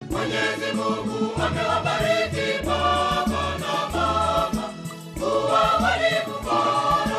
Mwenyezi Mungu amewabariki baba na mama kuwa walimu bora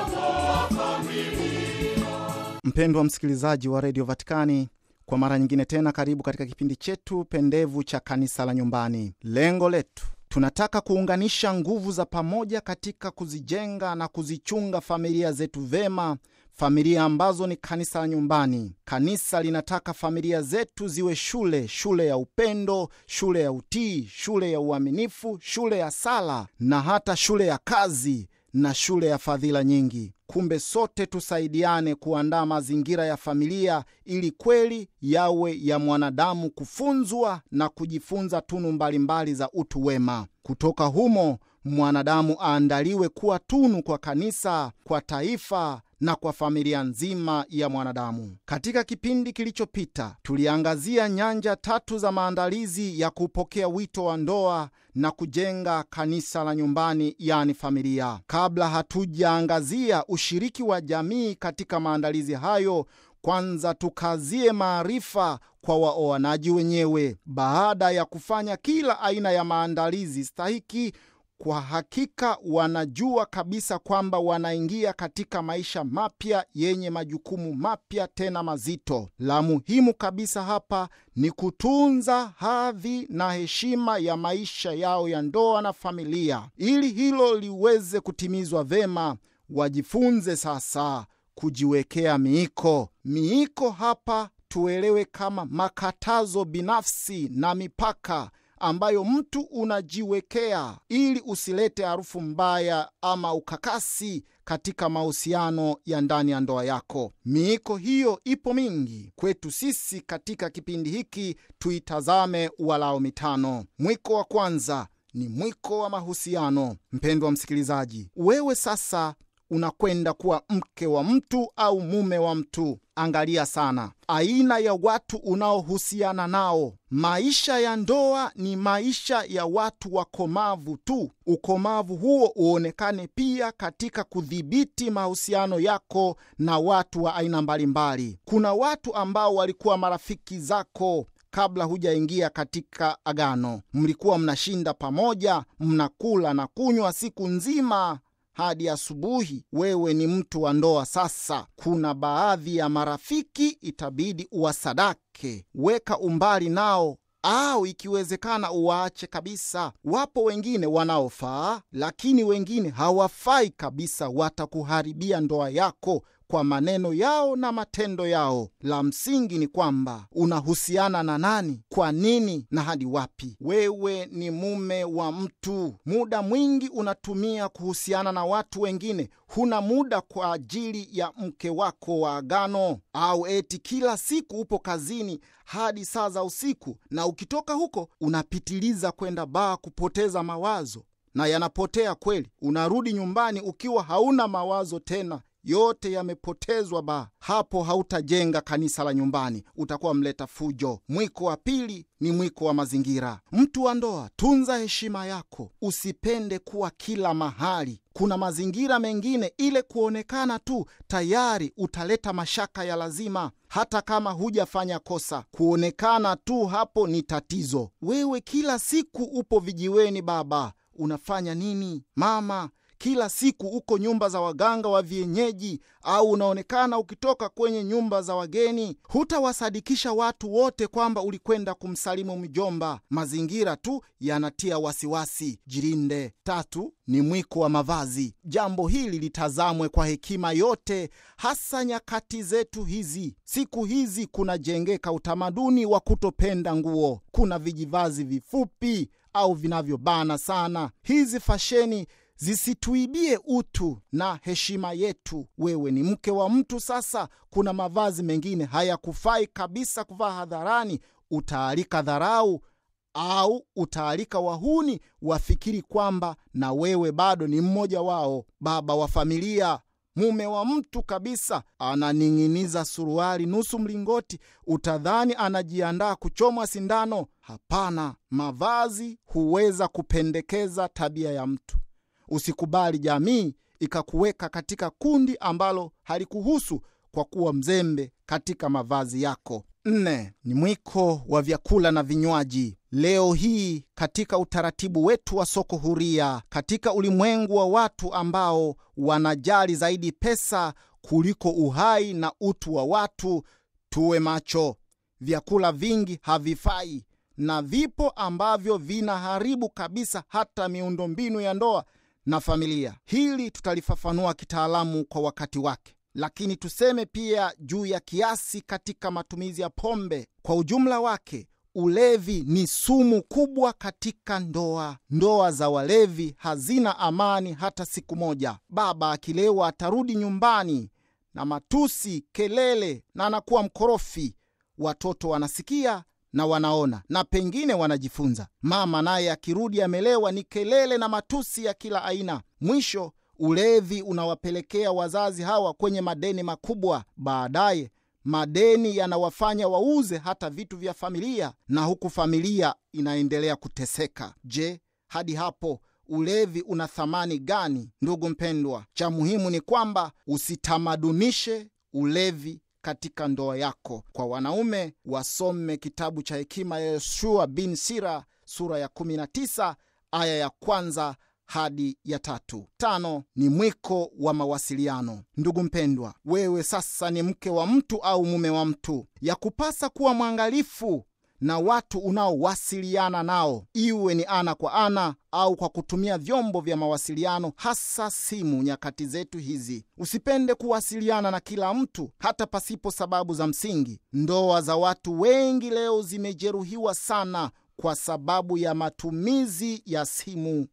wa familia. Mpendwa msikilizaji wa redio Vatikani, kwa mara nyingine tena, karibu katika kipindi chetu pendevu cha kanisa la nyumbani. Lengo letu tunataka kuunganisha nguvu za pamoja katika kuzijenga na kuzichunga familia zetu vema, familia ambazo ni kanisa la nyumbani. Kanisa linataka familia zetu ziwe shule, shule ya upendo, shule ya utii, shule ya uaminifu, shule ya sala na hata shule ya kazi na shule ya fadhila nyingi. Kumbe sote tusaidiane kuandaa mazingira ya familia ili kweli yawe ya mwanadamu kufunzwa na kujifunza tunu mbalimbali za utu wema. Kutoka humo mwanadamu aandaliwe kuwa tunu kwa kanisa, kwa taifa na kwa familia nzima ya mwanadamu. Katika kipindi kilichopita, tuliangazia nyanja tatu za maandalizi ya kupokea wito wa ndoa na kujenga kanisa la nyumbani, yani familia. Kabla hatujaangazia ushiriki wa jamii katika maandalizi hayo, kwanza tukazie maarifa kwa waoanaji wenyewe. Baada ya kufanya kila aina ya maandalizi stahiki kwa hakika wanajua kabisa kwamba wanaingia katika maisha mapya yenye majukumu mapya tena mazito. La muhimu kabisa hapa ni kutunza hadhi na heshima ya maisha yao ya ndoa na familia. Ili hilo liweze kutimizwa vema, wajifunze sasa kujiwekea miiko. Miiko hapa tuelewe kama makatazo binafsi na mipaka ambayo mtu unajiwekea ili usilete harufu mbaya ama ukakasi katika mahusiano ya ndani ya ndoa yako. Miiko hiyo ipo mingi kwetu sisi. Katika kipindi hiki tuitazame walao mitano. Mwiko wa kwanza ni mwiko wa mahusiano. Mpendwa msikilizaji, wewe sasa unakwenda kuwa mke wa mtu au mume wa mtu. Angalia sana aina ya watu unaohusiana nao. Maisha ya ndoa ni maisha ya watu wakomavu tu. Ukomavu huo uonekane pia katika kudhibiti mahusiano yako na watu wa aina mbalimbali. Kuna watu ambao walikuwa marafiki zako kabla hujaingia katika agano. Mlikuwa mnashinda pamoja, mnakula na kunywa siku nzima hadi asubuhi. Wewe ni mtu wa ndoa sasa. Kuna baadhi ya marafiki itabidi uwasadake, weka umbali nao, au ikiwezekana uwaache kabisa. Wapo wengine wanaofaa, lakini wengine hawafai kabisa, watakuharibia ndoa yako kwa maneno yao na matendo yao. La msingi ni kwamba unahusiana na nani, kwa nini na hadi wapi. Wewe ni mume wa mtu, muda mwingi unatumia kuhusiana na watu wengine, huna muda kwa ajili ya mke wako wa agano. Au eti kila siku upo kazini hadi saa za usiku, na ukitoka huko unapitiliza kwenda baa kupoteza mawazo, na yanapotea kweli. Unarudi nyumbani ukiwa hauna mawazo tena yote yamepotezwa ba hapo. Hautajenga kanisa la nyumbani, utakuwa mleta fujo. Mwiko wa pili ni mwiko wa mazingira. Mtu wa ndoa, tunza heshima yako, usipende kuwa kila mahali. Kuna mazingira mengine, ile kuonekana tu tayari utaleta mashaka ya lazima, hata kama hujafanya kosa. Kuonekana tu hapo ni tatizo. Wewe kila siku upo vijiweni, baba, unafanya nini? Mama kila siku uko nyumba za waganga wa vienyeji, au unaonekana ukitoka kwenye nyumba za wageni. Hutawasadikisha watu wote kwamba ulikwenda kumsalimu mjomba. Mazingira tu yanatia wasiwasi. Jirinde. Tatu ni mwiko wa mavazi. Jambo hili litazamwe kwa hekima yote, hasa nyakati zetu hizi. Siku hizi kunajengeka utamaduni wa kutopenda nguo. Kuna vijivazi vifupi au vinavyobana sana. Hizi fasheni zisituibie utu na heshima yetu. Wewe ni mke wa mtu sasa, kuna mavazi mengine hayakufai kabisa kuvaa hadharani. Utaalika dharau au utaalika wahuni wafikiri kwamba na wewe bado ni mmoja wao. Baba wa familia, mume wa mtu kabisa, ananing'iniza suruali nusu mlingoti, utadhani anajiandaa kuchomwa sindano. Hapana, mavazi huweza kupendekeza tabia ya mtu. Usikubali jamii ikakuweka katika kundi ambalo halikuhusu kwa kuwa mzembe katika mavazi yako. Nne ni mwiko wa vyakula na vinywaji. Leo hii katika utaratibu wetu wa soko huria, katika ulimwengu wa watu ambao wanajali zaidi pesa kuliko uhai na utu wa watu, tuwe macho. Vyakula vingi havifai na vipo ambavyo vinaharibu kabisa hata miundombinu ya ndoa na familia. Hili tutalifafanua kitaalamu kwa wakati wake, lakini tuseme pia juu ya kiasi katika matumizi ya pombe. Kwa ujumla wake, ulevi ni sumu kubwa katika ndoa. Ndoa za walevi hazina amani hata siku moja. Baba akilewa atarudi nyumbani na matusi, kelele na anakuwa mkorofi. Watoto wanasikia na wanaona na pengine wanajifunza. Mama naye akirudi amelewa, ni kelele na matusi ya kila aina. Mwisho, ulevi unawapelekea wazazi hawa kwenye madeni makubwa. Baadaye madeni yanawafanya wauze hata vitu vya familia, na huku familia inaendelea kuteseka. Je, hadi hapo ulevi una thamani gani? Ndugu mpendwa, cha muhimu ni kwamba usitamadunishe ulevi katika ndoa yako. Kwa wanaume, wasome kitabu cha hekima ya Yoshua bin Sira sura ya 19 aya ya kwanza hadi ya tatu. Tano ni mwiko wa mawasiliano. Ndugu mpendwa, wewe sasa ni mke wa mtu au mume wa mtu, ya kupasa kuwa mwangalifu na watu unaowasiliana nao, iwe ni ana kwa ana au kwa kutumia vyombo vya mawasiliano, hasa simu. Nyakati zetu hizi, usipende kuwasiliana na kila mtu, hata pasipo sababu za msingi. Ndoa za watu wengi leo zimejeruhiwa sana kwa sababu ya matumizi ya simu.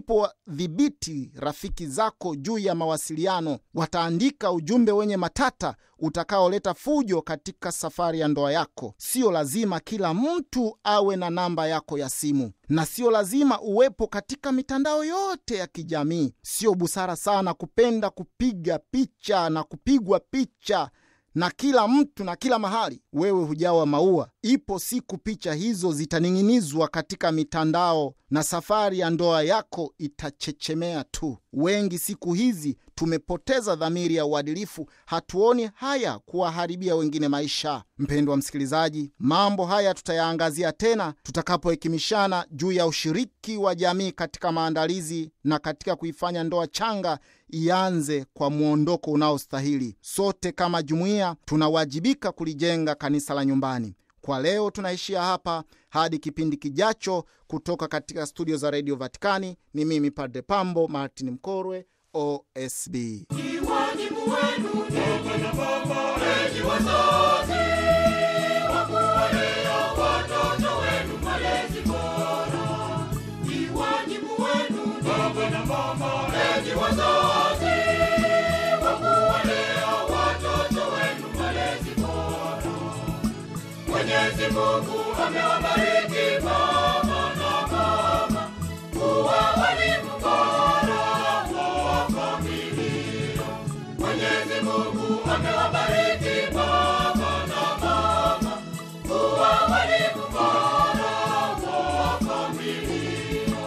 Usipodhibiti rafiki zako juu ya mawasiliano, wataandika ujumbe wenye matata utakaoleta fujo katika safari ya ndoa yako. Sio lazima kila mtu awe na namba yako ya simu, na sio lazima uwepo katika mitandao yote ya kijamii. Sio busara sana kupenda kupiga picha na kupigwa picha na kila mtu na kila mahali. Wewe hujawa maua. Ipo siku picha hizo zitaning'inizwa katika mitandao na safari ya ndoa yako itachechemea tu. Wengi siku hizi tumepoteza dhamiri ya uadilifu, hatuoni haya kuwaharibia wengine maisha. Mpendwa msikilizaji, mambo haya tutayaangazia tena tutakapohekimishana juu ya ushiriki wa jamii katika maandalizi na katika kuifanya ndoa changa ianze kwa mwondoko unaostahili. Sote kama jumuiya tunawajibika kulijenga kanisa la nyumbani. Kwa leo tunaishia hapa hadi kipindi kijacho. Kutoka katika studio za redio Vatikani ni mimi Padre Pambo Martin Mkorwe, OSB. Ni wajibu wenu baba na mama, enyi wazazi, wa kuwalea watoto wenu malezi bora. Ni wajibu wenu baba na mama, enyi wazazi, wa kuwalea watoto wenu malezi bora. Mwenyezi Mungu amewabariki baba na mama kuwa walimu bora wa familia. Mwenyezi Mungu amewabariki baba na mama kuwa walimu bora wa familia.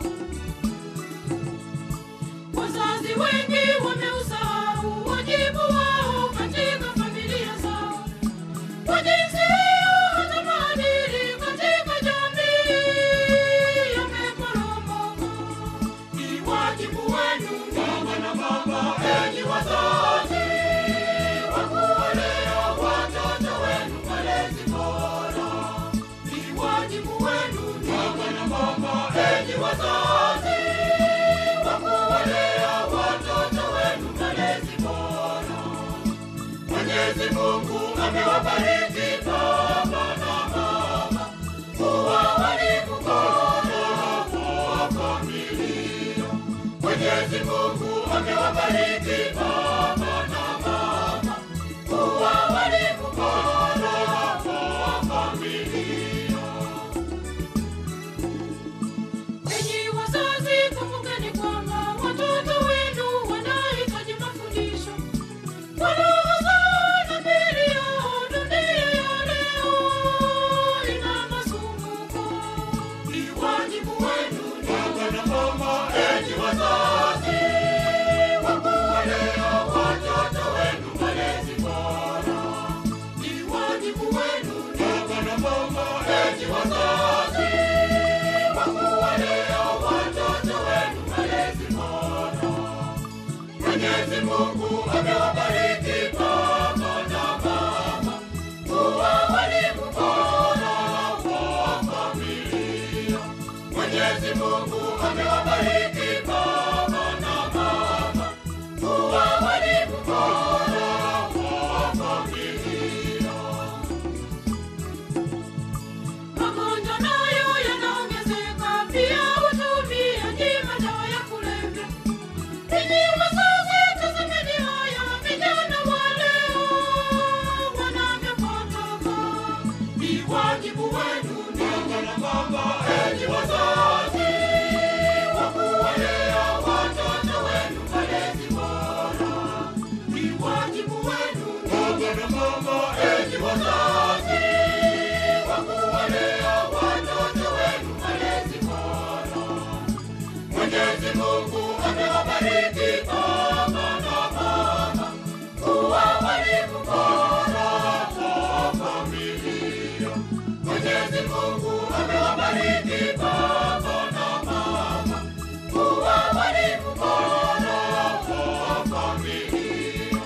Wazazi wengi wameusahau wajibu wao katika familia zao. Kwa jinsi hiyo hata maadili katika jamii yameporomoka. Ni wajibu wenu baba na mama, enyi wazazi, wa kuwalea watoto wenu malezi bora. Ni wajibu wenu baba na mama, enyi wazazi, wa kuwalea watoto wenu malezi bora. Mwenyezi Mungu amewabariki baba na mama kuwa walimu bora wa familia. Mwenyezi Mungu amewabariki baba na mama kuwa walimu bora wa familia. Enyi wazazi, kumbukeni kwamba watoto wenu wanahitaji mafundisho kwa roho zao na miili yao. Dunia ya leo ina masumbuko. Ni wajibu wenu baba na mama, enyi wazazi, wa kuwalea Mwenyezi Mungu amewabariki baba na mama kuwa walimu bora wa familia. Mwenyezi Mungu amewabariki baba na mama kuwa walimu bora wa familia. Magonjwa nayo yanaongezeka, pia utumiaji madawa ya kulevya. Ninyi wazazi, tazameni haya vijana wa leo wanavyopotoka. Ni wajibu wenu baba na mama, enyi wazazi, wa kuwalea watoto wenu malezi bora. Ni wajibu wenu baba na mama, enyi wazazi, wa kuwalea watoto wenu malezi bora. Mwenyezi Mungu amewabariki baba na mama kuwa walimu bora wa familia. Mwenyezi Mungu amewabariki baba na mama kuwa walimu bora wa familia.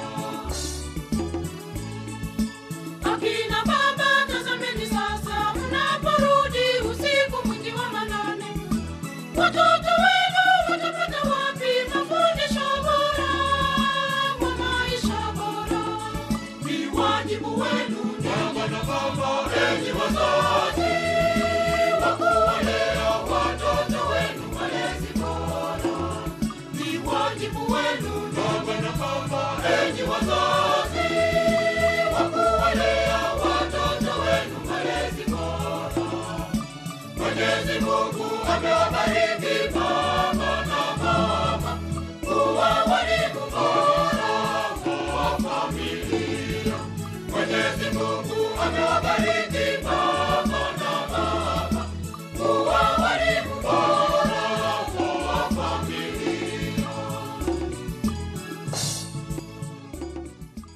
Akina baba, tazameni sasa, mnaporudi usiku mwingi wa manane, watoto wenu watapata wapi mafundisho bora wa maisha bora? Ni wajibu wenu baba na mama, enyi wazazi, wa kuwalea watoto wenu malezi bora. Ni wajibu wenu baba na mama, enyi wazazi, wa kuwalea watoto wenu malezi bora. Mwenyezi Mungu amewabariki baba na mama kuwa walimu bora wa familia. Mwenyezi Mungu amewabariki